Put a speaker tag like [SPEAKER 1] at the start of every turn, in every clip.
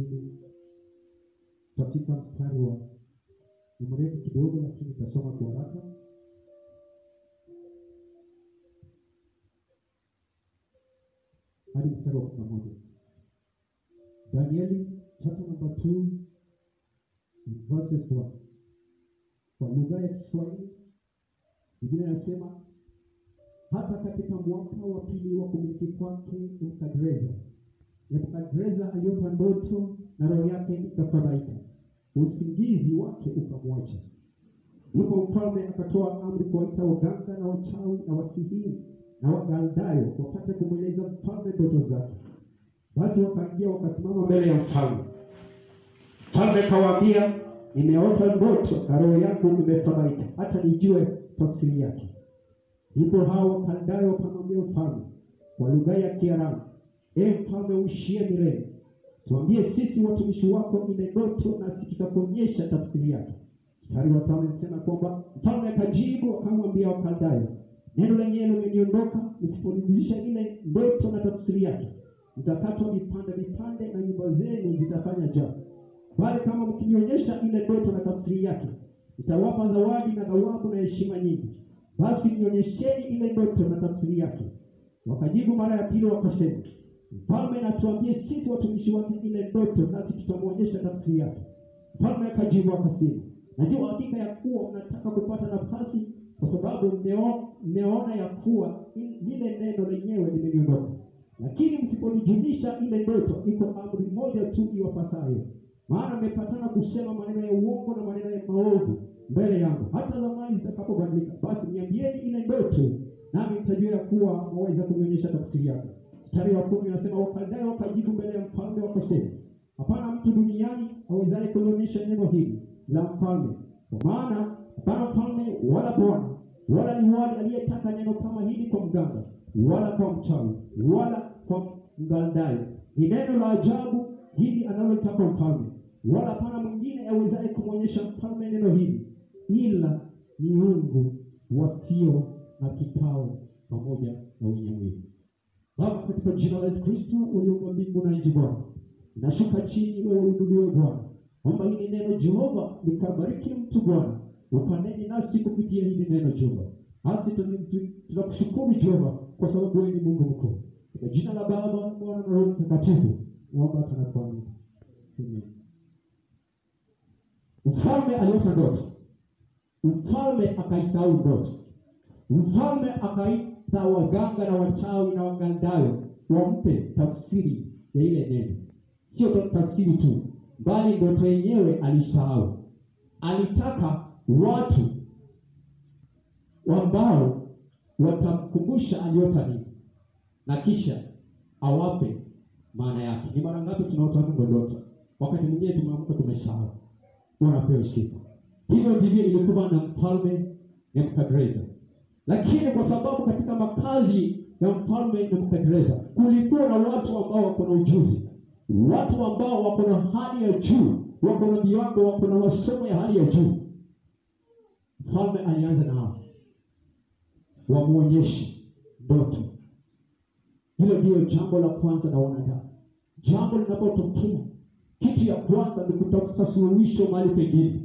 [SPEAKER 1] hili katika mstari wa ni mrefu kidogo, lakini nitasoma kwa haraka. hadi mstari wa kumi na moja. Danieli chapter number 2 verses 1. Kwa lugha ya Kiswahili Biblia inasema hata katika mwaka wa pili wa kumiliki kwake Nebukadreza, Nebukadreza aliota ndoto na roho yake ikafadhaika, usingizi wake ukamwacha. Ndipo mfalme akatoa amri kuwaita waganga na wachawi na wasihiri na wagaldayo wapate kumweleza mfalme ndoto zake. Basi wakaingia wakasimama mbele ya mfalme. Mfalme akawaambia, nimeota ndoto na roho yangu imefadhaika, hata nijue tafsiri yake. Ndipo hao wakaldayo wakamwambia mfalme kwa lugha ya Kiaramu, e mfalme uishie milele, tuambie sisi watumishi wako ile ndoto, nasi tutakuonyesha tafsiri yake. Mstari wa tano inasema kwamba mfalme akajibu akamwambia Wakaldayo, neno lenyewe limeniondoka, msiponirudisha ile ndoto na tafsiri yake, mtakatwa vipande vipande na nyumba zenu zitafanya njaa. Bali kama mkinionyesha ile ndoto na tafsiri yake, nitawapa zawadi na thawabu na heshima nyingi. Basi nionyesheni ile ndoto na tafsiri yake. Wakajibu mara ya pili wakasema, mfalme natuambie sisi watumishi wake ile ndoto, nasi tutamwonyesha tafsiri yake. Mfalme akajibu akasema, najua hakika ya kuwa mnataka kupata nafasi, kwa sababu mmeo- mmeona ya kuwa il- lile neno lenyewe limeniondoka. Lakini msiponijulisha ile ndoto, iko amri moja tu iwapasayo, maana mmepatana kusema maneno ya uongo na maneno ya maovu mbele yangu, hata zamani zitakapobadilika. Basi niambieni ile ndoto, nami nitajua ya kuwa mwaweza kunionyesha tafsiri yake. Mstari wa kumi unasema Wakaldayo wakajibu mbele ya mfalme wakasema, hapana mtu duniani awezaye kulionyesha neno hili la mfalme, kwa maana hapana mfalme wala bwana wala liwali aliyetaka neno kama hili kwa mganga wala kwa mchawi wala kwa mgaldayo. Ni neno la ajabu hili analotaka mfalme, wala hapana mwingine awezaye kumwonyesha mfalme neno hili ila miungu wasio na kikao pamoja na wenye mwili. Baba, katika jina la Yesu Kristo uliumba mbingu na nchi, Bwana, nashuka chini, wewe uinuliwe Bwana. Omba hili neno Jehova likabariki mtu Bwana, ukaneni nasi kupitia hili neno Jehova. Nasi tun- tun- tunakushukuru Jehova kwa sababu wewe ni Mungu mkuu. Katika jina la Baba, Mwana na Roho Mtakatifu, naomba tunakuamini. Amen. Mfalme aliota ndoto, mfalme akaisahau ndoto, mfalme akaita waganga na wachawi na wagaldayo wampe tafsiri ya ile neno. Sio ta- tafsiri tu, bali ndoto yenyewe alisahau. Alitaka watu ambao watamkumbusha aliota nini na kisha awape maana yake. Ni mara ngapi tunaota Mungu ndoto? Wakati mwingine tumeamka tumesahau. Unapewa sifa. Hivyo ndivyo ilikuwa na mfalme Nebukadreza, lakini kwa sababu katika makazi ya mfalme Nebukadreza kulikuwa na watu ambao wako na ujuzi, watu ambao wako na hali ya juu, wako na viwango, wako na masomo ya hali ya juu. Mfalme alianza na hao wamwonyeshe ndoto. Hilo ndiyo jambo la kwanza na wanadamu. Jambo linapotokea, kitu ya kwanza ni kutafuta suluhisho mahali pengine.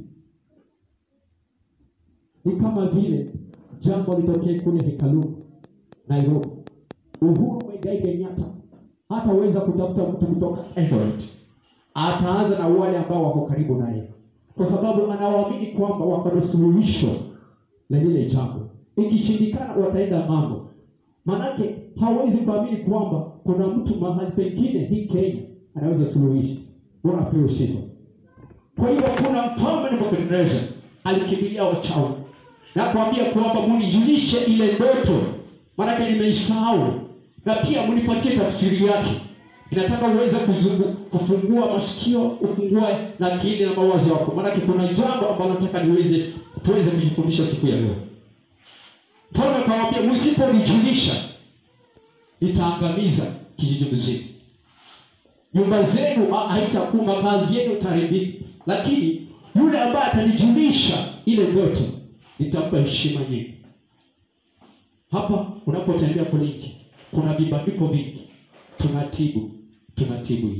[SPEAKER 1] Ni kama vile jambo litokee kule hekaluni Nairobi, Uhuru Muigai Kenyatta hataweza kutafuta mtu kutoka Eldoret, ataanza na wale ambao wako karibu naye, kwa sababu anawaamini kwamba wako na suluhisho la lile jambo. Ikishindikana wataenda mambo, manake hawezi kuamini kwamba kuna mtu mahali pengine hii Kenya anaweza suluhisha. Wanapewa sifa. Kwa hiyo kuna mfalme Nebukadneza alikimbilia wachawi na kuambia kwamba munijulishe ile ndoto, maanake nimeisahau, na pia munipatie tafsiri yake. Inataka uweze kuzungu, kufungua masikio, ufungue na akili na mawazo yako, maanake kuna jambo ambalo nataka niweze tuweze kujifundisha siku ya leo. Mfalme akawaambia, msiponijulisha nitaangamiza kijiji mzima nyumba zenu ha- haitakuwa, makazi yenu itaharibika, lakini yule ambaye atanijulisha ile ndoto nitampa heshima nyingi. Hapa unapotembea kule nje, kuna vibandiko vingi, tunatibu tunatibu hii,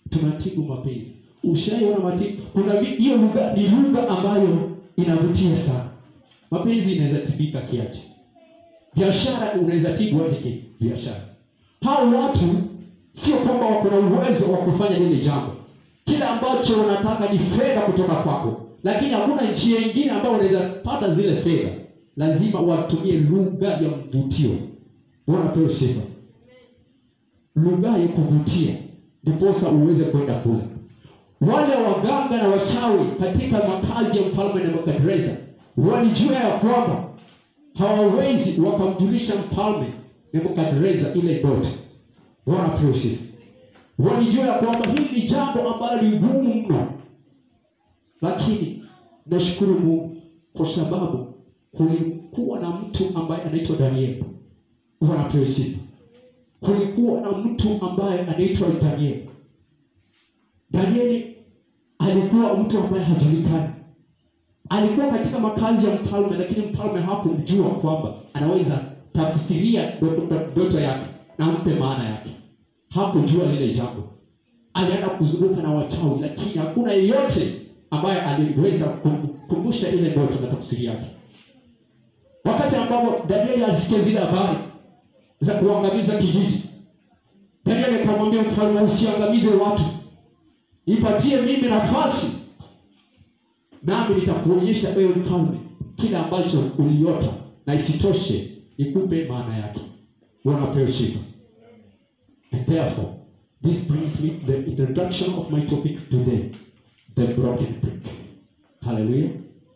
[SPEAKER 2] tunatibu mapenzi ushaiona matibu kuna vi- hiyo lugha ni lugha ambayo inavutia sana mapenzi inaweza tibika kiache biashara unaweza tibu aje ki biashara hao watu sio kwamba wako na uwezo wa kufanya lile jambo kila ambacho wanataka ni fedha kutoka kwako lakini hakuna njia ingine ambayo unaweza pata zile fedha lazima watumie lugha ya mvutio bwana pewe sifa lugha ya kuvutia ndiposa uweze kwenda kule wale waganga na wachawi katika makazi ya mfalme nebukadreza walijua ya kwamba hawawezi wakamjulisha mfalme nebukadreza ile ndoto bwana pewe sifa walijua ya kwamba hili ni jambo ambalo ni ngumu mno lakini nashukuru mungu kwa sababu kulikuwa na mtu ambaye anaitwa danieli bwana pewe sifa kulikuwa na mtu ambaye anaitwa danieli danieli alikuwa mtu ambaye hajulikani alikuwa katika makazi ya mfalme lakini mfalme hakumjua kwamba anaweza tafsiria ndoto- ndoto yake na mpe maana yake hakujua lile jambo alienda kuzunguka na wachawi lakini hakuna yeyote ambaye aliweza kukumbusha ile ndoto na tafsiri yake wakati ambapo danieli alisikia zile habari za kuangamiza kijiji danieli akamwambia mfalme usiangamize watu nipatie mimi nafasi nami nitakuonyesha wewe mfalme kile ambacho uliota na isitoshe nikupe maana yake wanapewa sifa and therefore this brings me the introduction of my topic today the broken brick haleluya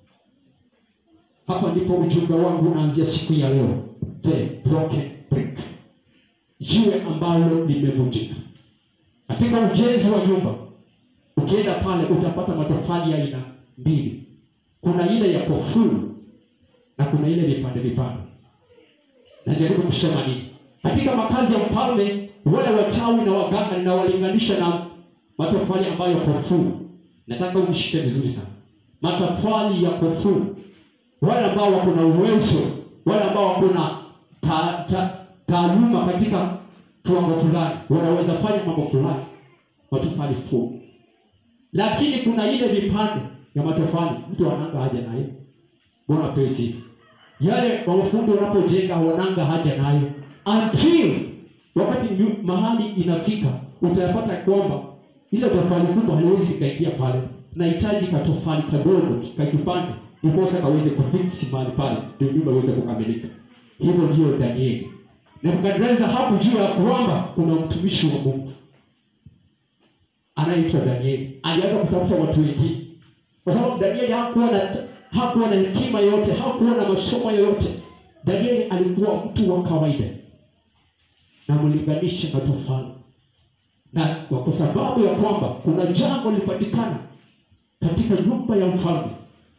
[SPEAKER 2] hapa ndipo ujumbe wangu unaanzia siku ya leo the broken brick jiwe ambalo limevunjika katika ujenzi wa nyumba ukienda pale utapata matofali ya aina mbili kuna ile ya kofuru na kuna ile vipande vipande najaribu kusema nini katika makazi ya mfalme wale wachawi na waganga ninawalinganisha na matofali ambayo kofuru nataka umshike vizuri sana matofali ya kofuru wale ambao wako na uwezo wale ambao wako na ta, ta, taaluma katika kiwango fulani wanaweza fanya mambo fulani matofali fu lakini kuna ile vipande ya matofali mtu ananga haja nayo bwana apewe sifa yale mafundi wanapojenga wananga haja nayo until wakati nyu- mahali inafika utayapata kwamba ile tofali kubwa haliwezi ikaingia pale nahitaji katofali kadogo kakifanye ndiposa kaweze kufiksi mahali pale ndio nyumba iweze kukamilika hivyo ndiyo danieli nebukadreza hakujua ya kwamba kuna mtumishi wa mungu anayeitwa danieli alianza kutafuta watu wengine kwa sababu danieli hakuwa na hakuwa na hekima yoyote hakuwa na masomo yoyote danieli alikuwa mtu wa kawaida na mlinganisha na tofali na kwa sababu ya kwamba kuna jambo lilipatikana katika nyumba ya mfalme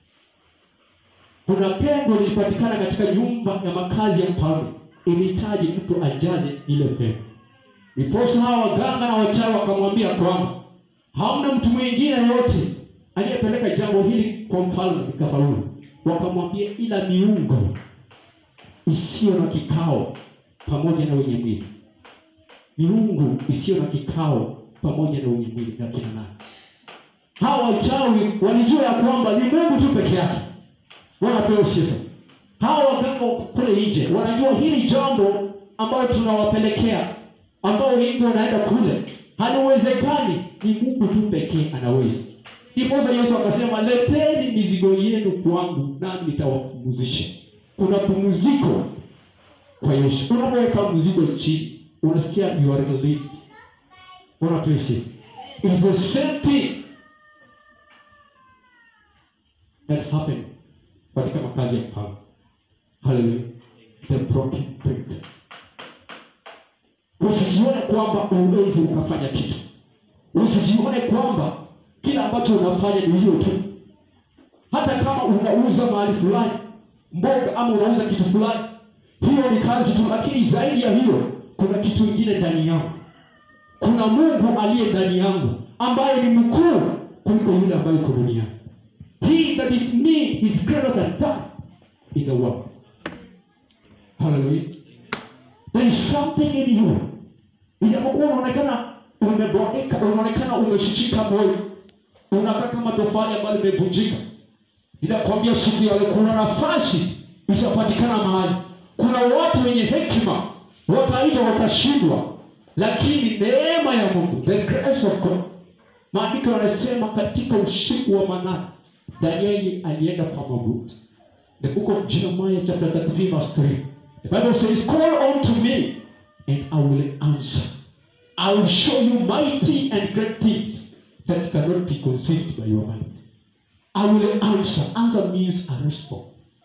[SPEAKER 2] kuna pengo lilipatikana katika nyumba ya makazi ya mfalme ilihitaji mtu ajaze ile pengo niposa hawa waganga na wachawi wakamwambia kwamba hamna mtu mwingine yote aliyepeleka jambo hili kwa mfalme likafaulu wakamwambia ila miungo isiyo na kikao pamoja na wenye mwili miungu isiyo na kikao pamoja na wenye mwili na kina nani hawa wachawi walijua ya kwamba ni mungu tu peke yake wanapewa sifa hawa waganga kule nje wanajua hili jambo ambayo tunawapelekea ambao wengi wanaenda kule haliwezekani ni mungu tu pekee anaweza ndiposa yesu akasema leteni mizigo yenu kwangu nami nitawapumuzisha kuna pumziko kwa yesu unapoweka mzigo chini unasikia you are relieved unapewa sifa It's the same thing that happened katika makazi ya mfalme haleluya the broken brick usijione kwamba uwezi ukafanya kitu usijione kwamba kila ambacho unafanya ni hiyo tu hata kama unauza mahali fulani mboga ama unauza kitu fulani hiyo ni kazi tu lakini zaidi ya hiyo kuna kitu ingine ndani yangu kuna mungu aliye ndani yangu ambaye ni mkuu kuliko yule ambaye uko duniani he that is me is greater than that in the world hallelujah there is something in you ijapokuwa unaonekana umeboeka unaonekana umeshishika moyo unakaa kama tofali ambayo limevunjika ninakwambia siku ya leo kuna nafasi itapatikana mahali kuna watu wenye hekima wataitwa watashindwa lakini neema ya mungu the grace of god maandiko yanasema katika usiku wa manane danieli alienda kwa magoti the book of jeremiah chapter 33 verse 3 the bible says call unto me and i will answer i will show you mighty and great things that cannot be conceived by your mind i will answer answer means a response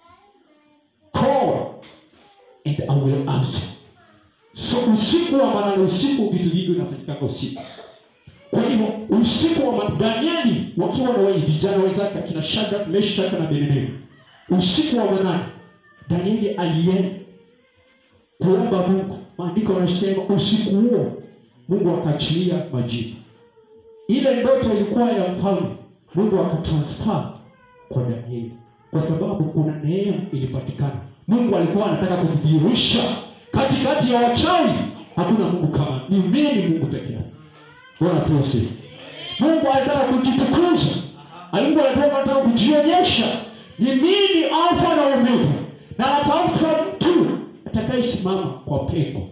[SPEAKER 2] call and i will answer so usiku wa manane usiku vitu vingi vinafanyikanga usiku kwa hivyo usiku wa ma- danieli wakiwa na wale vijana wenzake akina shadrak meshak na abednego usiku wa manane danieli alienda kuomba mungu maandiko yanasema usiku huo mungu akaachilia majibu ile ndoto ilikuwa ya mfalme mungu akatransfer kwa danieli kwa sababu kuna neema ilipatikana mungu alikuwa anataka kujidhihirisha katikati ya wachawi hakuna mungu kama ni mimi mungu peke yake bwana tuwe sifa mungu anataka kujitukuza mungu anataka anataka kujionyesha ni mimi alfa na omega na atafuta mtu atakayesimama kwa pengo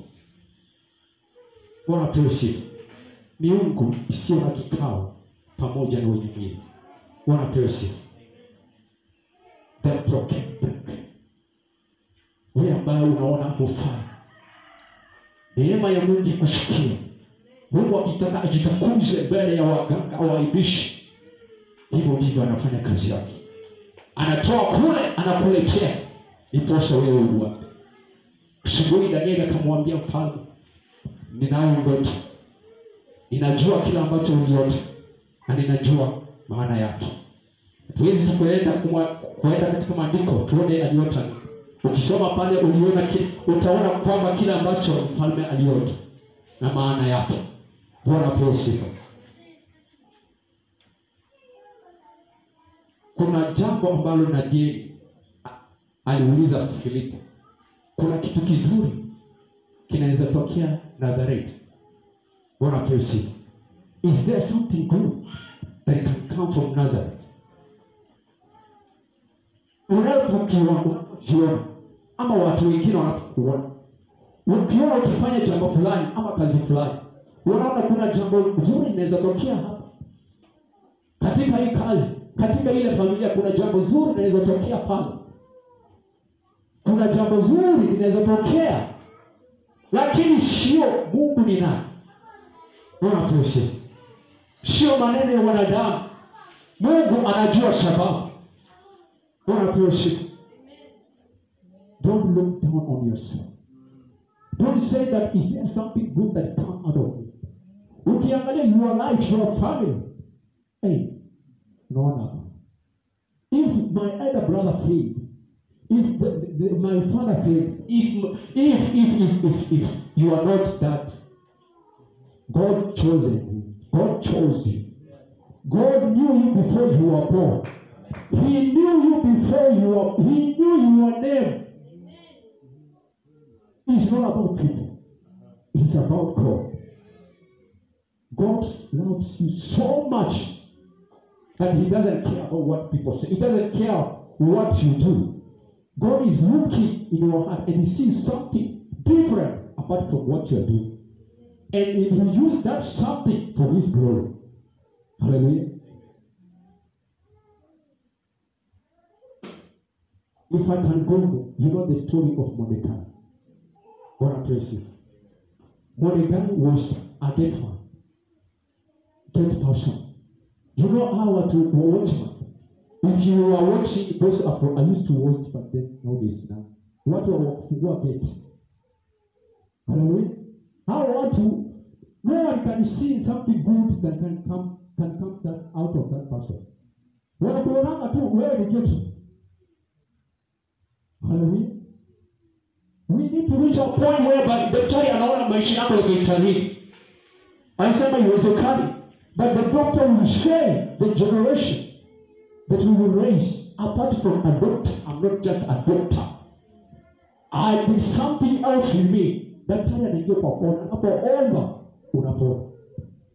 [SPEAKER 2] bwana tuwe sifa miungu isiyo na kikao pamoja na wenye mwili bwana tuwe sifa the broken brick wewe ambaye unaona hufai neema ya mungu ikushukia mungu akitaka ajitakuze mbele ya waganga au waibishi hivyo ndivyo anafanya kazi yake anatoa kule anakuletea iposha wewe uwape asubuhi danieli akamwambia mfalme ninayo ndoto ninajua kile ambacho uliota na ninajua maana yake tuwezi kuenda kumwa- kuenda katika maandiko tuone aliota nini. ukisoma pale uliona ki, utaona kwamba kile ambacho mfalme aliota na maana yake bwana pewe sifa kuna jambo ambalo nadieli aliuliza filipo kuna kitu kizuri kinaweza tokea nazareti bwana pewe sifa is there something good that can come from nazareth unapokiwa unapojiona ama watu wengine wanapokuona ukiona ukifanya jambo fulani ama kazi fulani unaona kuna jambo zuri linaweza tokea hapa katika hii kazi katika ile familia kuna jambo zuri linaweza tokea pale kuna jambo zuri linaweza tokea lakini sio mungu ni nani unapose sio maneno ya wanadamu mungu anajua sababu unapose don't look down on yourself don't say that is there something good that come out of it ukiangalia your life your family hey unaona hapa if my elder brother failed if the, the, the, my father failed if, if if if if if you are not that god chosen you god chose you god knew you before you were born he knew you before you were he knew your name it's not about people it's about god god loves you so much that he doesn't care about what people say. He doesn't care what you do. God is looking in your heart and he sees something different apart from what you're doing. And he will use that something for his glory. Hallelujah. If I can go, you know the story of Mordecai. God I praise you. Mordecai was a gate man, gate person. You know how watu wa watchman. If you are watching those Afro, I used to watch but then nowadays now. Watu wa kufungua gate. Hallelujah. Hao watu no one can see something good that can come can come that out of that person. Wanakuonanga tu wewe ni gate. Hallelujah. We need to reach a point whereby daktari anaona maisha yako yakiitarii. Anasema iwezekani. But the doctor will say the generation that we will raise apart from a doctor. I'm not just a doctor. I there's something else in me. Daktari anaingia kwa kona, unapoomba unapona.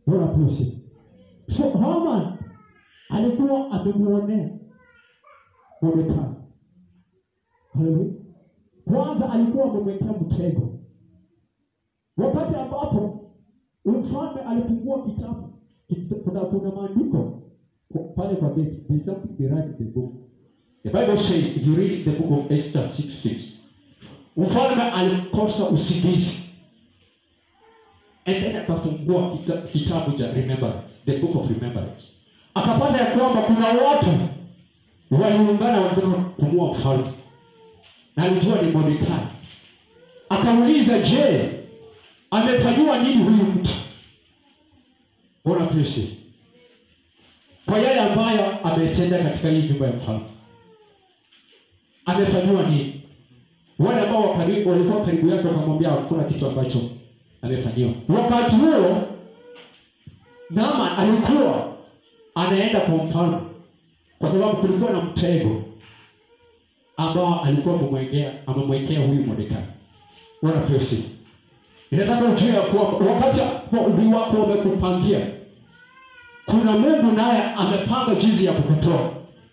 [SPEAKER 1] Bora tusi. So Haman alikuwa amemuonea Mordekai. Haleluya. Kwanza alikuwa amemwekea mtego. Wakati ambapo mfalme alifungua kitabu, kita- kuna kuna maandiko kwa- pale kwa gate, there's something behind the book.
[SPEAKER 2] The Bible says, if you read the book of Esther 6 6, mfalme alikosa usingizi and then akafungua kita, kitabu cha remembrance, the book of remembrance, akapata ya kwamba kuna watu waliungana wanataka kumua mfalme, na alijua ni Mordekai. Akauliza, je, amefanyiwa nini huyu mtu? Bwana tuishi kwa yale ambayo ametenda katika hii nyumba ya mfalme amefanyiwa nini? Wale ambao wa karibu- walikuwa karibu yake wakamwambia hakuna kitu ambacho amefanyiwa. Wakati huo Naaman alikuwa anaenda kwa mfalme, kwa sababu kulikuwa na mtego ambao alikuwa amemwekea amemwekea huyu Mordekai. Bwana pesi, inataka ujue ya kwamba wakati adui wako wamekupangia, kuna Mungu naye amepanga jinsi ya kukutoa.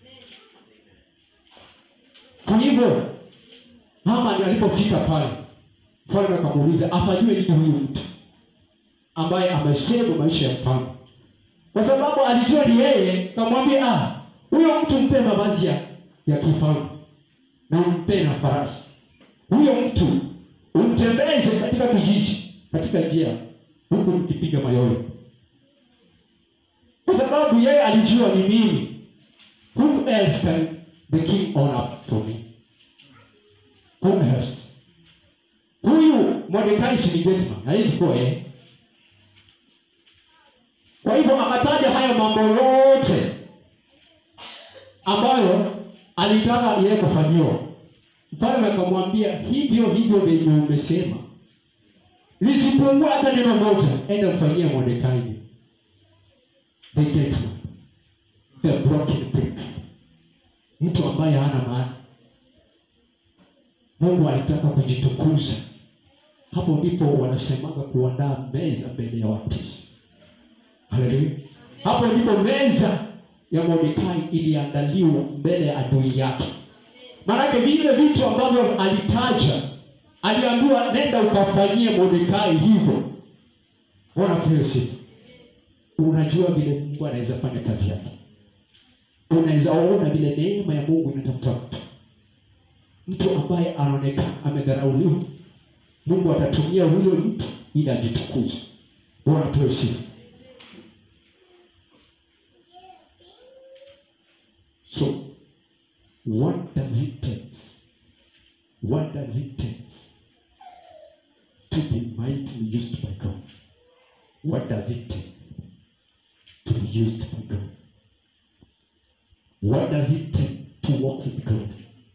[SPEAKER 2] Kwa hivyo Haman alipofika pale, mfalme akamuuliza afanyiwe nini huyu mtu ambaye amesema maisha ya mfalme, kwa sababu alijua ni yeye. Kamwambia ah, huyo mtu mpe mavazi ya, ya kifalme na umpe na farasi. Huyo mtu umtembeze katika kijiji, katika njia, huku mkipiga mayowe, kwa sababu yeye alijua ni mimi. Who else can the king own up for me? Who else? Huyu Mordekai si ni Getman, hawezi kuwa yeye. Kwa hivyo akataja haya mambo yote ambayo alitaka yeye kufanyiwa. Mfalme akamwambia hivyo hivyo venye umesema, lisipungue hata neno moja, enda mfanyie Mordekai the Getman, the broken brick, mtu ambaye hana maana. Mungu alitaka kujitukuza. Hapo ndipo wanasemaga kuandaa meza mbele ya watesi. Haleluya! Hapo ndipo meza ya Mordekai iliandaliwa mbele ya adui yake. Maanake vile vitu ambavyo alitaja, aliambiwa nenda ukafanyie Mordekai hivyo. Bwana pewe sifa. Unajua vile Mungu anaweza fanya kazi yake, unaweza ona vile neema ya Mungu inatafuta mtu mtu ambaye anaonekana amedharauliwa, Mungu atatumia huyo mtu ili ajitukuze. Bwana pewe sifa. So what does it take? What does it take to be mightily used by God? What does it take to be used by God? What does it take to walk with God?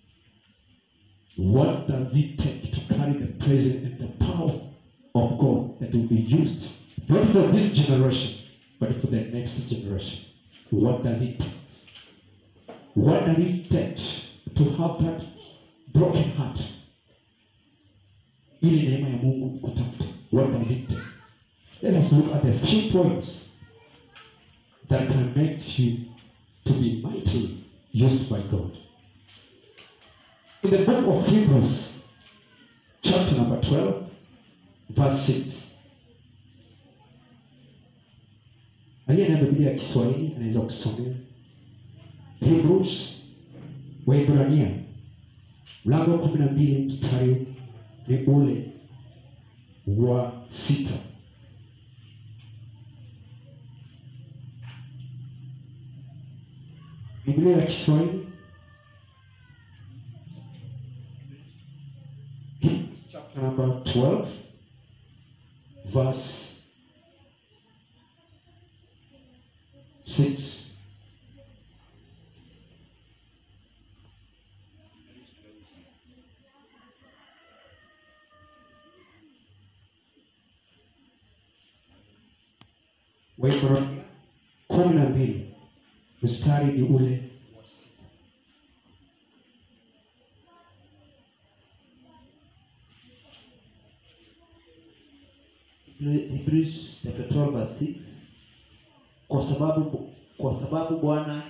[SPEAKER 2] What does it take to carry the presence and the power of God that will be used not for this generation, but for the next generation? What does it take? What does it take to have that broken heart? Ili neema ya Mungu kutafuta. What does it take? Let us look at a few points that can make you to be mightily used by God. In the book of Hebrews, chapter number 12, verse 6. Aliye na Biblia ya Kiswahili anaweza kusomea Hebrews, Waebrania mlango wa kumi na mbili mstari ni ule wa sita. Biblia ya Kiswahili Hebrews chapter number 12, verse 6. Waebrania kumi na mbili mstari ni ule wa sita.
[SPEAKER 3] Hebrews chapter 12 verse 6 kwa sababu kwa sababu Bwana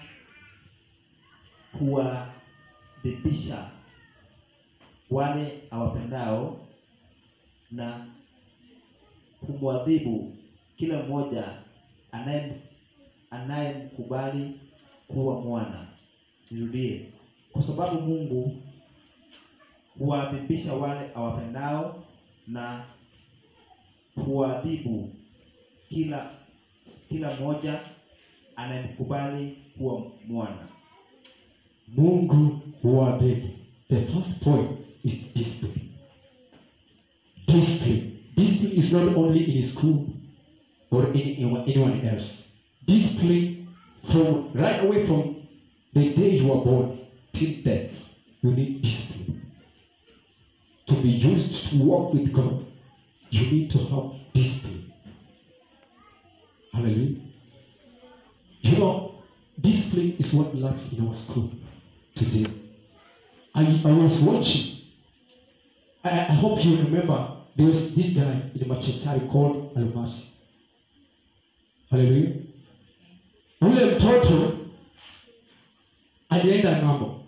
[SPEAKER 3] huwadhibisha wale awapendao na humwadhibu kila mmoja anaye anayemkubali kuwa mwana. Nirudie, kwa sababu Mungu huwadhibisha wale awapendao na huadhibu kila kila mmoja anayemkubali kuwa mwana.
[SPEAKER 2] Mungu huwadhibu. The first point is discipline. Discipline. Discipline is not only in school or in anyone anyone else. Discipline from right away from the day you are born till death. You need discipline. To be used to walk with God, you need to have discipline. Hallelujah. You know, discipline is what lacks in our school today. I, I was watching. I, I hope you remember there was this guy in Machachari called Almasi. Hallelujah. Ule mtoto alienda ng'ambo,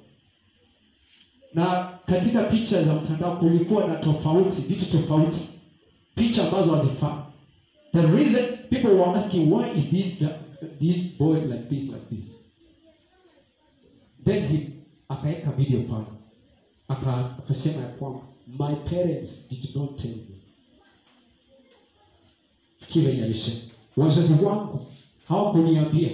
[SPEAKER 2] na katika picha za mtandao kulikuwa na tofauti, vitu tofauti, picha ambazo hazifaa. The reason people were asking why is this this boy like this like this then he akaweka video pale aka akasema ya kwamba my parents did not tell me sikia venye alisema wazazi wangu hawakuniambia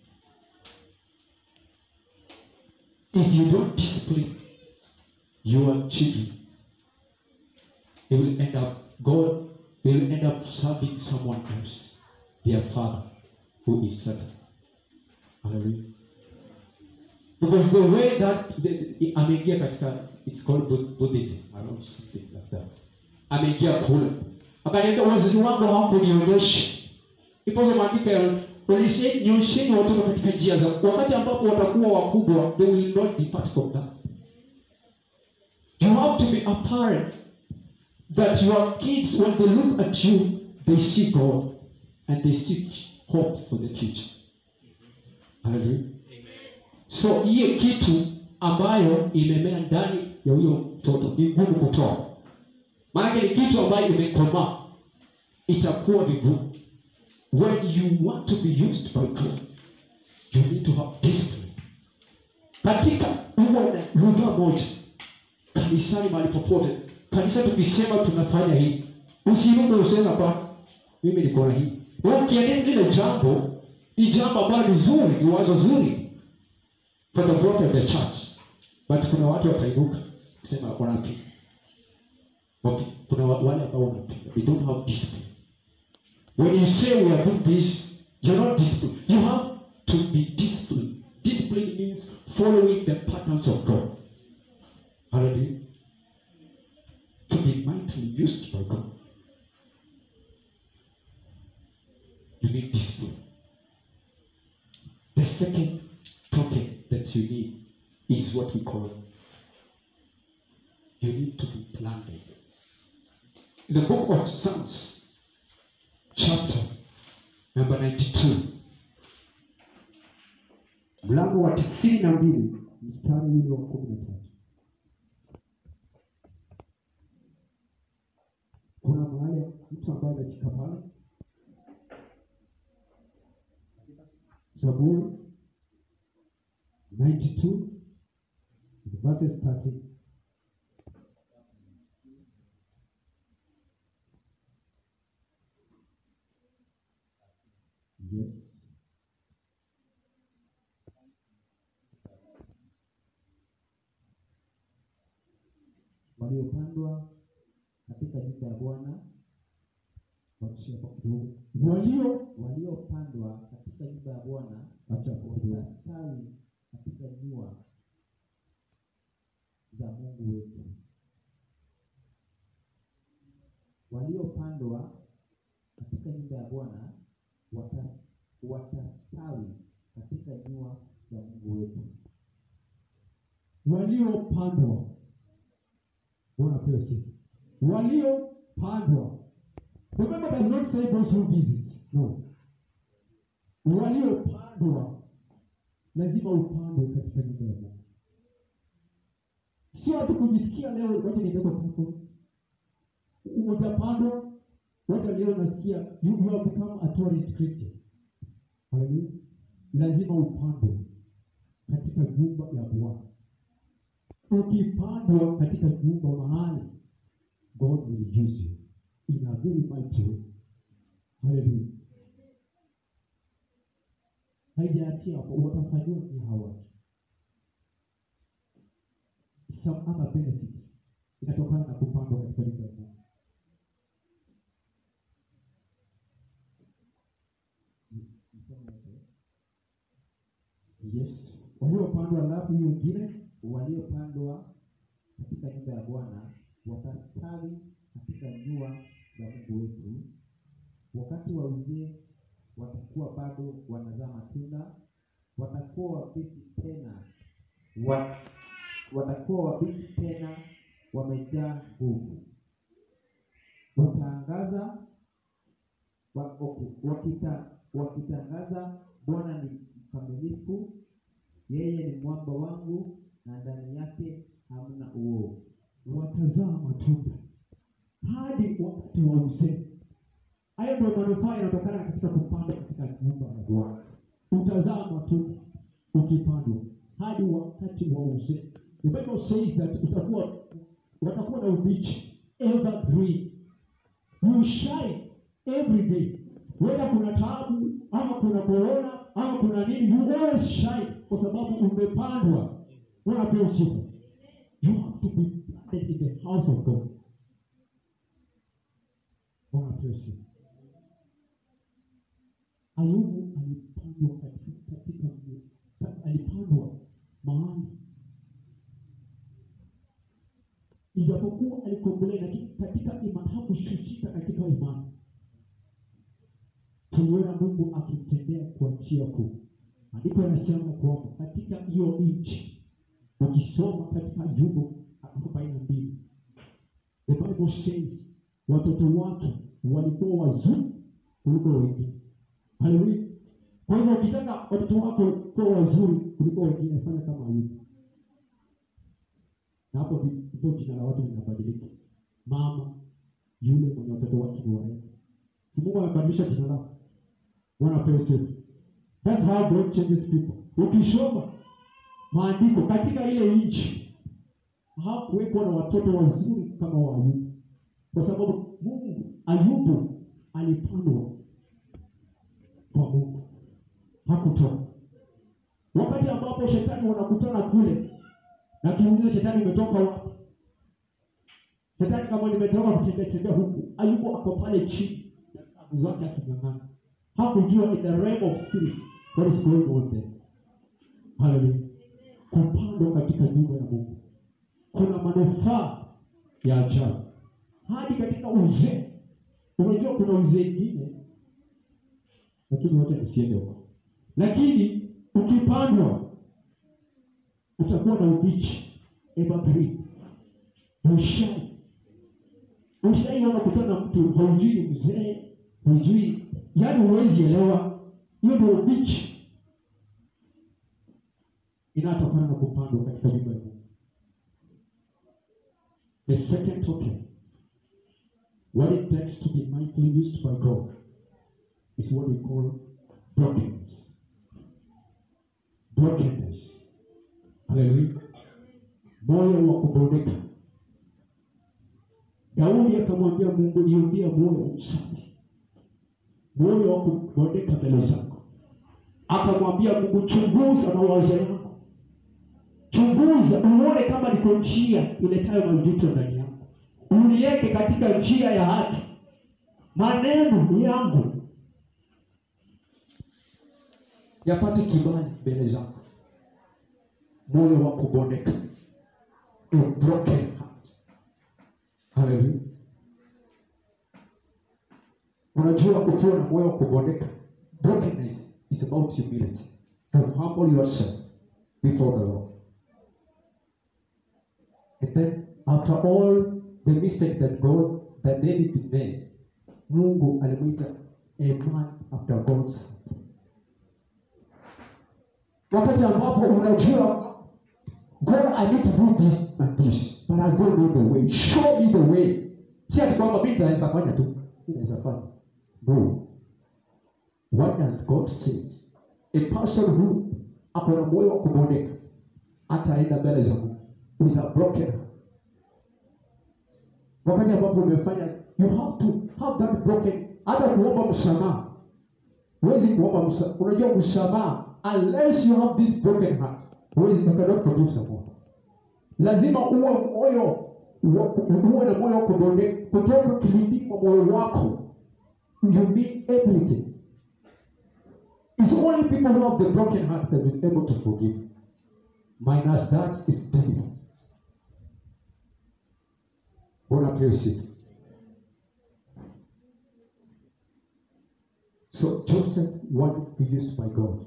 [SPEAKER 2] if you don't discipline your children they will end up god they will end up serving someone else their father who is satan hallelujah because the way that the, the, ameingia katika it's called Bud- buddhism I don't know, something like that ameingia kule akaniambia wazazi wangu hawakunionyesha ipozo maandiko ya "Onyeshe- nyosheni watoto katika njia za wakati ambapo watakuwa wakubwa they will not depart from that you have to be a parent that your kids when they look at you they see god and they seek hope for the future hallelujah so hiyo kitu ambayo imemea ndani ya huyo mtoto ni ngumu kutoa maanake ni kitu ambayo imekomaa itakuwa vigumu when you want to be used by god you need to have discipline katika huwa na lugha moja kanisani mahali popote kanisa tukisema tunafanya hii usirume usema pa mimi niko na hii wewe ukiendea lile jambo ni jambo ambalo ni zuri ni wazo zuri for the growth of the church but kuna watu watainuka kusema wanapinga Wapi- kuna wa- wale ambao wanapinga they don't have discipline when you say we are doing this you're not disciplined you have to be disciplined discipline means following the patterns of god hallelujah to be mightily used by god you need discipline the second topic that you need is what we call you need to be planted. In the book of Psalms, chapter number 92,
[SPEAKER 1] mlango wa tisini na mbili mstari ule wa kumi na tatu kuna mahali mtu ambaye amefika pale zaburi 92 verses 13 yes
[SPEAKER 3] waliopandwa katika nyumba ya Bwana
[SPEAKER 1] wakishia kwa kidogo walio
[SPEAKER 3] waliopandwa katika nyumba ya Bwana
[SPEAKER 1] acha kwa kidogo
[SPEAKER 3] watastawi katika nyua za Mungu wetu. Waliopandwa katika nyumba ya Bwana wata- watastawi katika nyua za Mungu wetu.
[SPEAKER 1] waliopandwa bwana pewe sifa waliopandwa remember does not say those who visit no waliopandwa lazima upandwe katika nyumba ya Mungu, sio tu kujisikia leo wacha nibebe kwako. Utapandwa, wacha leo nasikia you, you have become a tourist Christian. Haleluya, lazima upandwe katika nyumba ya Bwana. Ukipandwa katika nyumba mahali, God will use you in a very mighty way. Haleluya. Haijaachia hapo, watafanyiwa ni hawa some other benefits inatokana na kupandwa katika nyumba ya Mungu.
[SPEAKER 3] Msomo wote.
[SPEAKER 1] Yes, waliopandwa alafu hiyo ingine
[SPEAKER 3] waliopandwa katika nyumba ya Bwana watastawi katika nyua za Mungu wetu. Wakati wa uzee watakuwa bado wanazaa matunda, watakuwa wabichi tena wa, watakuwa wabichi tena wamejaa nguvu. Wataangaza wa, okay, wakita, wakitangaza Bwana ni mkamilifu, yeye ni mwamba wangu na ndani yake hamna uovu.
[SPEAKER 1] watazaa matunda hadi wakati wa uzee. Hayo ndio manufaa yanatokana katika kupandwa katika nyumba ya Bwana. Utazaa matunda ukipandwa hadi wakati wa uzee. The Bible says that utakuwa watakuwa na ubichi evergreen. You shine every day. Whether kuna taabu ama kuna corona ama kuna nini, you always shine kwa sababu umepandwa. Wanapewa sifa. You have to be planted in the house of God. Bwana apewe sifa. Ayubu alipandwa katika katika mji- alipandwa mahali, ijapokuwa alikombolea, lakini katika imani hakushushika katika imani. Tuliona Mungu akimtendea kwa njia kuu. Maandiko yanasema kwamba katika hiyo nchi ukisoma katika Ayubu arobaini na mbili the Bible says watoto wake walikuwa wazuri kuliko wengine. Haleluya! Kwa hivyo ukitaka watoto wako kuwa wazuri kuliko wengine, fanya kama Ayubu, na hapo ndipo jina la watu linabadilika. Mama yule mwenye watoto wake ni warembo, si Mungu amebadilisha jina lako. Bwana apewe sifa. That's how God changes people. Ukisoma maandiko katika ile nchi hakuwekwa na watoto wazuri kama wa Ayubu, kwa sababu Mungu Ayubu alipandwa kwa Mungu, hakutoka. Wakati ambapo shetani wanakutana kule, na kiuliza shetani umetoka wapi? Shetani kama nimetoka kutembea tembea huku, Ayubu ako pale chini na kabu zake aking'ang'ana, hakujua in the realm of spirit what is going on there. Haleluya! Kupandwa katika nyumba ya Mungu kuna manufaa ya ajabu hadi katika uzee. Unajua kuna uzee ingine, lakini wote nisiende huko. Lakini ukipandwa utakuwa na ubichi evergreen, ushai ushai. Unakutana na mtu haujui ni mzee, hujui, yaani huwezi elewa. Hiyo ndio ubichi inayotokana na kupandwa katika nyumba ya Mungu. The second token, what it takes to be mightily used by God, is what we call brokenness. Brokenness. Haleluya. Moyo wa kubondeka. Daudi akamwambia Mungu, niumbie moyo msafi, moyo wa kubondeka mbele zako. Akamwambia Mungu, chunguza mawazo yako chunguza uone kama niko njia iletayo majuto ndani yako, uniweke katika njia ya haki. Maneno yangu yapate kibali mbele zako, moyo wa kubondeka, a broken heart. Haleluya! Unajua, ukiwa na moyo wa kubondeka, brokenness is about humility, to humble yourself before the Lord. And then after all the mistake that God that David made, Mungu alimwita a man after God's heart.
[SPEAKER 2] wakati ambapo unajua God, I need to do this and this, but I don't know the way. Show me the way. Si ati kwamba mimi nitaweza fanya tu, mimi naweza fanya. No. What does God say? A person who ako na moyo wa kuboneka ataenda mbele za Mungu with a broken heart. Wakati ambapo umefanya, you have to have that broken, hata kuomba msamaha. Huwezi kuomba msamaha, unajua msamaha unless you have this broken heart huwezi you cannot forgive someone lazima uwe moyo wa- uwe na moyo wa kubonde kutoka kilindini mwa moyo wako you mean everything it's only people who have the broken heart that will be able to forgive minus that is devil Bwana apewe sifa. So Joseph wanted to be used by God.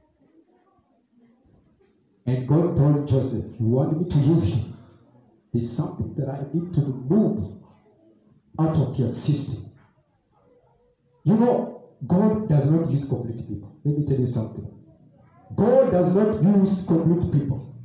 [SPEAKER 2] And God told Joseph, You want me to use you? There's something that I need to remove out of your system. You know, God does not use complete people. Let me tell you something. God does not use complete people.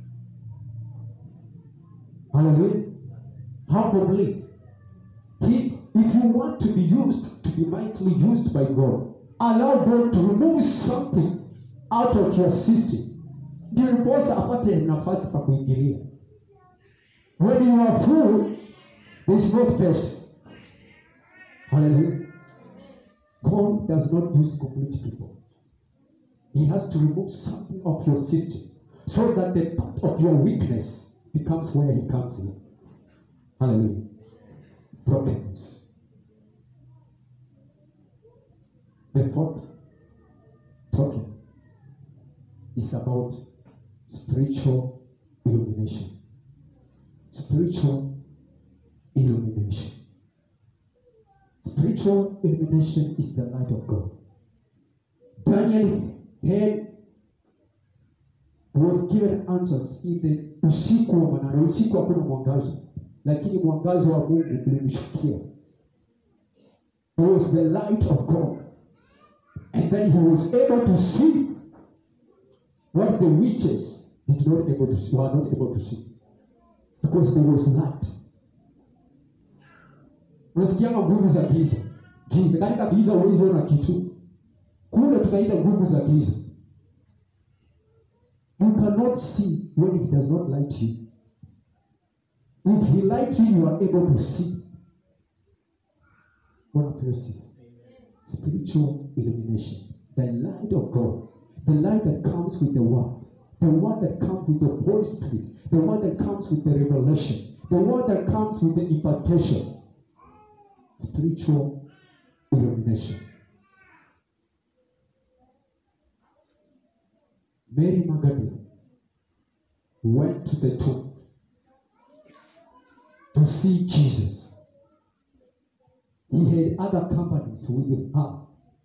[SPEAKER 2] Hallelujah. How complete? He, if you want to be used, to be mightily used by God, allow God to remove something out of your system. Ndio ndiposa apate nafasi pa kuingilia. When you are full, there is no space. Hallelujah. God does not use complete people. He has to remove something of your system so that the part of your weakness becomes where He comes in. Hallelujah. Brokenness. The fourth token is about spiritual illumination. Spiritual illumination. Spiritual illumination is the light of God. Daniel had was given answers in the usiku wa manane. Usiku hakuna mwangaza, lakini mwangaza wa Mungu ulimshukia. It was the light of God, and then he was able to see what the witches did not able to see, were not able to see because there was light. Unasikianga nguvu za giza, giza katika giza huwezi ona kitu, kule tunaita nguvu za giza. You cannot see when he does not light you. If he light you, you are able to see. What person? Spiritual illumination. The light of God. The light that comes with the word. The one that comes with the Holy Spirit. The one that comes with the revelation. The one that comes with the impartation. Spiritual illumination. Mary Magdalene went to the tomb to see Jesus. He had other companies with her.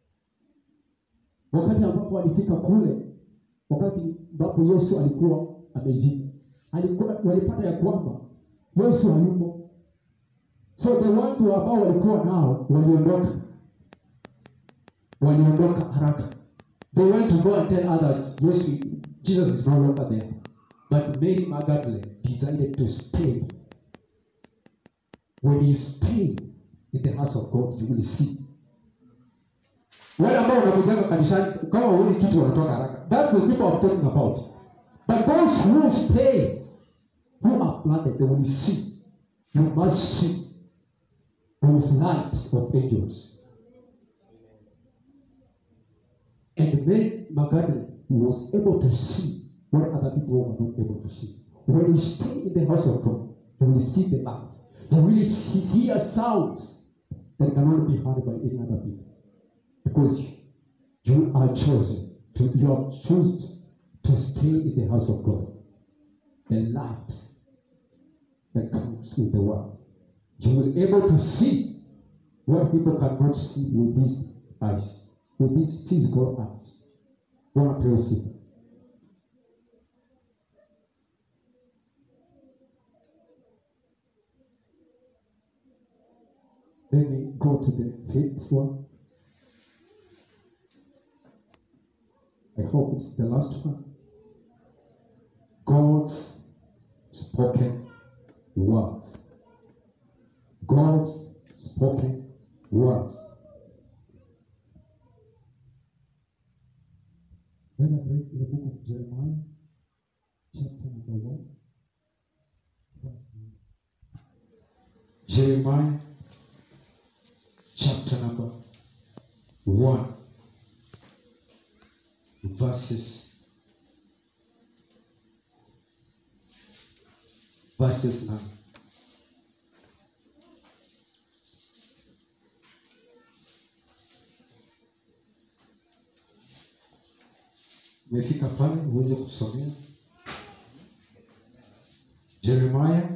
[SPEAKER 2] Wakati ambapo alifika kule, wakati ambapo Yesu alikuwa amezikwa, alikuwa walipata ya kwamba Yesu hayupo. So the ones who ambao walikuwa nao waliondoka, waliondoka haraka. They went to go and tell others, yes, we- Jesus is no longer there. But Mary Magdalene decided to stay. When you stay in the house of God, you will see. Wale ambao wanakujanga kanisani kama huoni kitu wanatoka haraka. That's the people I'm talking about. But those who stay, who are planted, they will see. You must see. There is light of angels. And Mary Magdalene was able to see what other people were not able to see. When you stay in the house of God, you will see the light. You will see, hear sounds that cannot be heard by any other people. Because you are chosen, to, you have chosen to stay in the house of God. The light that comes with the word. You will be able to see what people cannot see with these eyes, with these physical eyes. Bwana pewe sifa. Let me go to the fifth one. I hope it's the last one. God's spoken words. God's spoken words. Let us read the book of Jeremiah, chapter number one. verse nine. Jeremiah, chapter number one, verses verses nine. Umefika pale uweze kusomea Jeremiah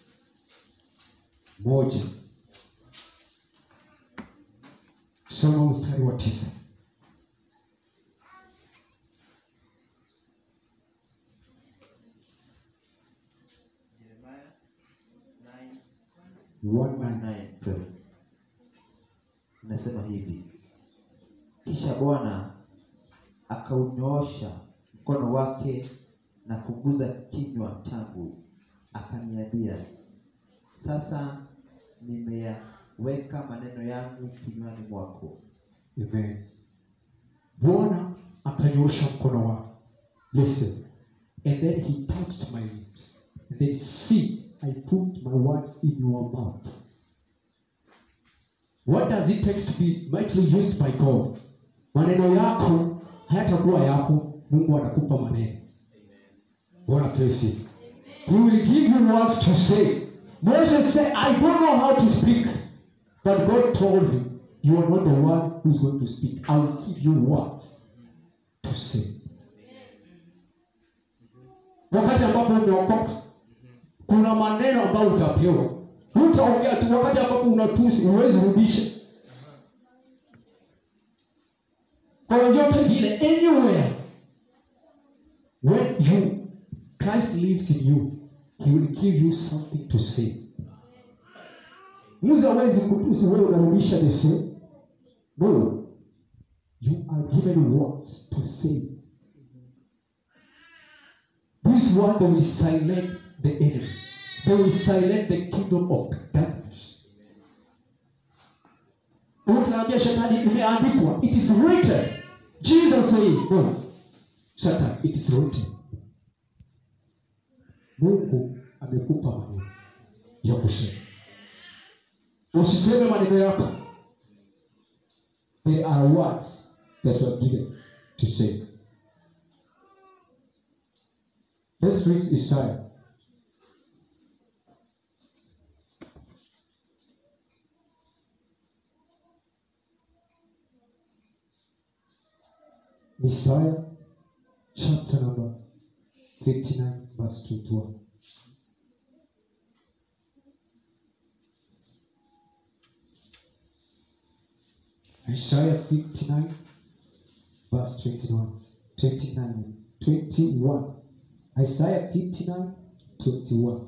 [SPEAKER 2] moja soma mstari wa tisa.
[SPEAKER 3] Jeremiah 9
[SPEAKER 2] One nine.
[SPEAKER 3] 9 sorry. Inasema hivi: kisha Bwana akaunyoosha mkono wake na kuguza kinywa changu, akaniambia, sasa nimeyaweka maneno yangu kinywani mwako.
[SPEAKER 2] Amen. Bwana akanyoosha mkono wake. Listen. And then he touched my lips. And then see, I put my words in your mouth. What does it take to be mightily used by God? Maneno yako hayatakuwa yako, Mungu atakupa maneno. Bwana praise him. He will give you words to say. Moses said, I don't know how to speak. But God told him, You are not the one who's going to speak. I will give you words to say. Wakati ambapo umeokoka, kuna maneno ambayo utapewa. Hutaongea tu. Wakati ambapo unatusi, huwezi rudisha. Kwa yoyote vile, anywhere when you Christ lives in you, he will give you something to say. Musa hawezi kutusi wewe unarudisha the same. No. You are given words to say. This word they will silence the enemy. They will silence the kingdom of darkness. Ukiambia shetani imeandikwa, it is written. Jesus said, no. Satan, it is written. Mungu amekupa maneno ya kusema. Usiseme maneno yako. There are words that were given to say. Let's read Isaiah. Isaiah chapter number 59 verse 21. Isaiah 59, verse 21. 29. 21. Isaiah 59, 21.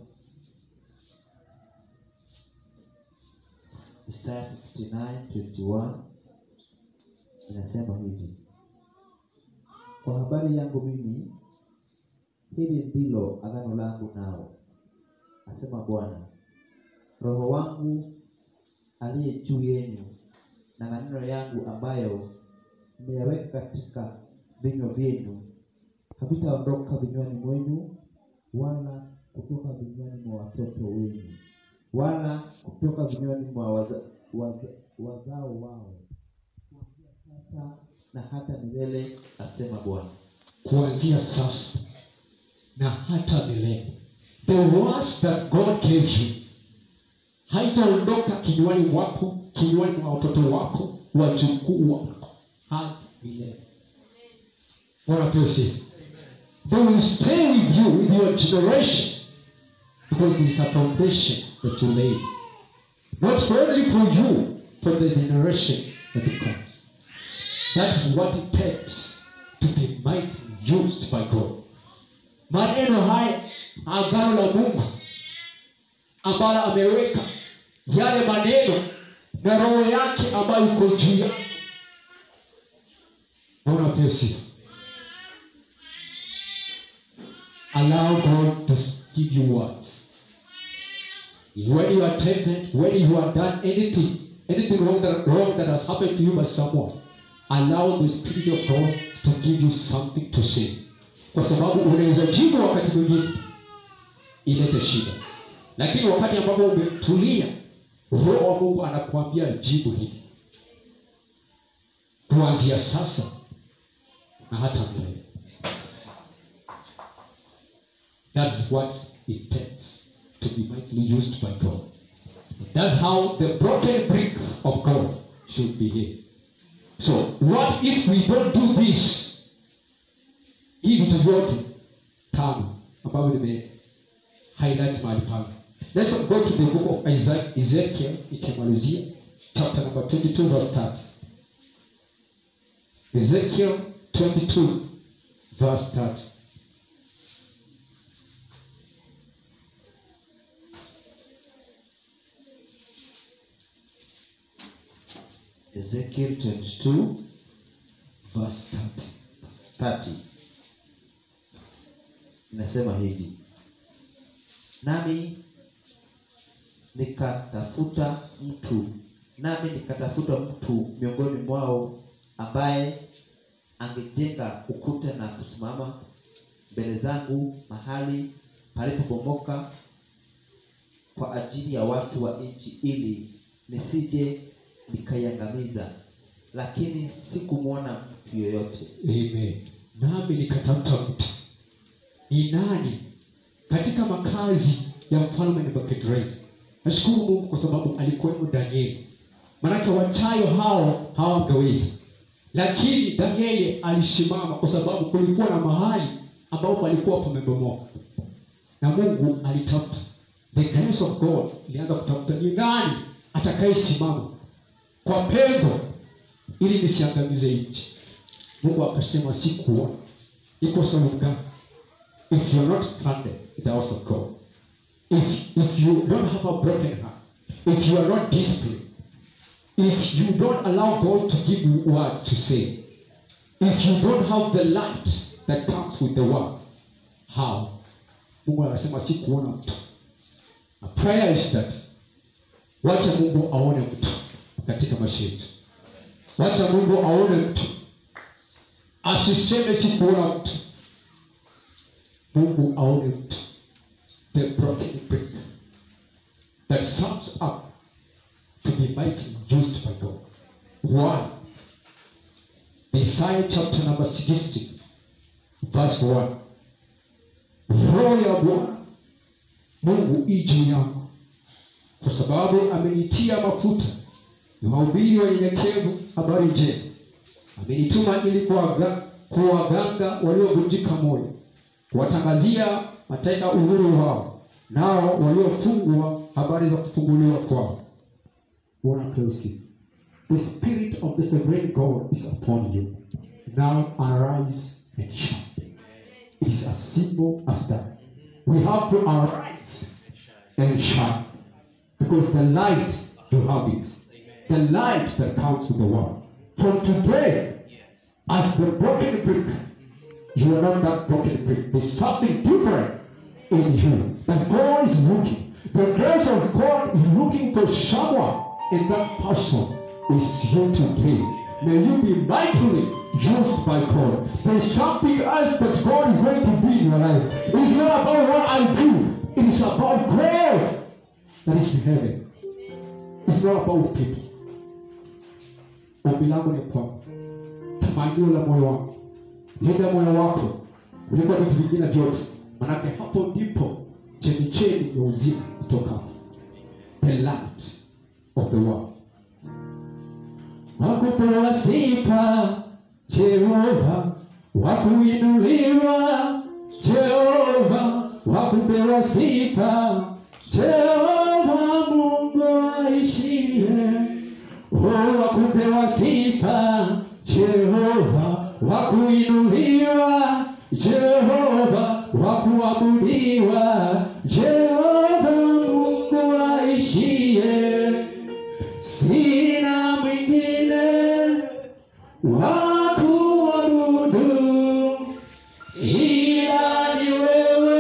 [SPEAKER 3] Isaya 59:21 inasema hivi: kwa habari yangu mimi, hili ndilo agano langu nao, asema Bwana, Roho wangu aliye juu yenu na maneno yangu ambayo nimeyaweka katika vinywa vyenu havitaondoka vinywani mwenu, wala kutoka vinywani mwa watoto wenu, wala kutoka vinywani mwa waza, waza, wazao wao, kuanzia sasa na hata milele, asema Bwana.
[SPEAKER 2] Kuanzia sasa na hata milele. The words that God gave you haitaondoka kinywani mwako, kinywani mwa watoto wako, wajukuu wako hadi milele. Bwana apewe sifa. They will stay with you, with your generation, because there is a foundation that you laid. Not only for you, for the generation that comes. That's what it takes to be mightily used by God. Maneno haya agano la Mungu ambalo ameweka yale maneno na roho yake ambayo iko juu yake. Bwana apewe sifa. allow God to give you words. When you are tempted, when you have done anything, anything wrong that, wrong that has happened to you by someone, allow the Spirit of God to give you something to say, kwa sababu unaweza jibu wakati mwingine ilete shida, lakini wakati ambapo umetulia, Roho wa Mungu anakuambia jibu hili kuanzia sasa na hata milele. That's what it takes to be mightily used by God. That's how the broken brick of God should behave. So, what if we don't do this? Hii vitu vyote tano ambavyo nime highlight mahali pale. Let's go to the book of Isaiah, Ezekiel ikimalizia chapter number 22 verse 30. Ezekiel 22 verse 30.
[SPEAKER 3] Ezekiel 22
[SPEAKER 2] Verse 30.
[SPEAKER 3] 30 inasema hivi nami nikatafuta mtu nami nikatafuta mtu miongoni mwao ambaye angejenga ukuta na kusimama mbele zangu mahali palipobomoka kwa ajili ya watu wa nchi ili nisije nikaiangamiza lakini sikumwona mtu yoyote
[SPEAKER 2] Amen. Nami nikatafuta mtu ni nani katika makazi ya mfalme Nebukadreza. Nashukuru Mungu kwa sababu alikuwemo Danieli, maanake wachayo hao hawangeweza, lakini Danieli alisimama kwa sababu kulikuwa na mahali ambapo palikuwa pamebomoka, na Mungu alitafuta. The grace of God ilianza kutafuta ni nani atakayesimama kwa pengo ili nisiangamize nchi. Mungu akasema sikuona. Iko sababu gani? If you're not planted in the house of God, if if you don't have a broken heart, if you are not disciplined, if you don't allow God to give you words to say, if you don't have the light that comes with the word, how? Mungu anasema sikuona mtu. A prayer is that wacha Mungu aone mtu katika maisha yetu. Wacha Mungu aone mtu, asiseme sikuona mtu. Mungu aone mtu, the broken brick that sums up to be mightily used by God. One, Isaiah chapter number 60, verse 1. Roho ya Bwana Mungu i juu yangu, kwa sababu amenitia mafuta niwahubiri wanyenyekevu habari njema. Amenituma ili kuwaga- kuwaganga waliovunjika moyo, kuwatangazia mateka uhuru wao, nao waliofungwa habari za kufunguliwa kwao. Bwana Klausi, the spirit of the sovereign God is upon you. Now arise and shine. It is as simple as that. We have to arise and shine because the light you have it the light that comes with the word. From today, as the broken brick, you are not that broken brick. There's something different in you. And God is looking. The grace of God is looking for someone, and that person is you today. May you be mightily used by God. There's something else that God is going to be in your life. It's not about what I do, it is about God that is in heaven. It's not about people. Ombi langu ni kwamba tamanio la moyo wako, linda moyo wako kuliko vitu vingine vyote, manake hapo ndipo chemichemi ya uzima kutoka the light of the world. Wakupewa sifa Jehova, wakuinuliwa Jehova, wakupewa sifa Jehova, Mungu aishie Oh, wakupewa sifa Jehova, wakuinuliwa Jehova, wakuabudiwa Jehova, Mungu aishie. Sina mwingine wa kuabudu ila ni wewe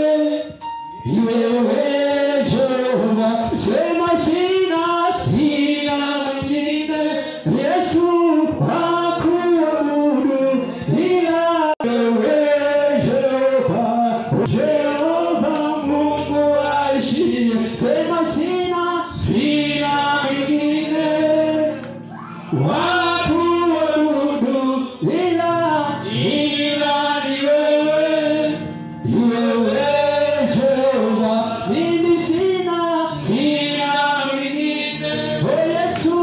[SPEAKER 2] ni wewe Jehova, sema sina, sina mwingine Yesu wa kuabudu ila wewe Jehova, Jehova Mungu aishie, sema sina, sina mwingine wakuabudu ila ila ni wewe ni wewe Jehova mimi sina sina mwingine o Yesu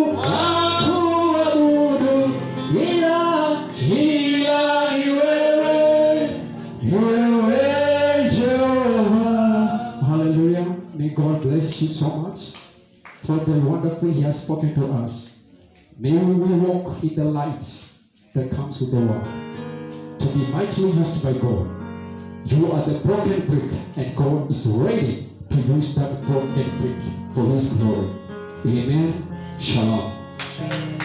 [SPEAKER 2] wakuabudu ila ila ni wewe ni wewe Jehova hallelujah may God bless you so much for the wonderful he has spoken to us May we walk in the light that comes with the world. To be mightily used by God. You are the broken brick, and God is ready to use that broken brick for His glory. Amen. Shalom.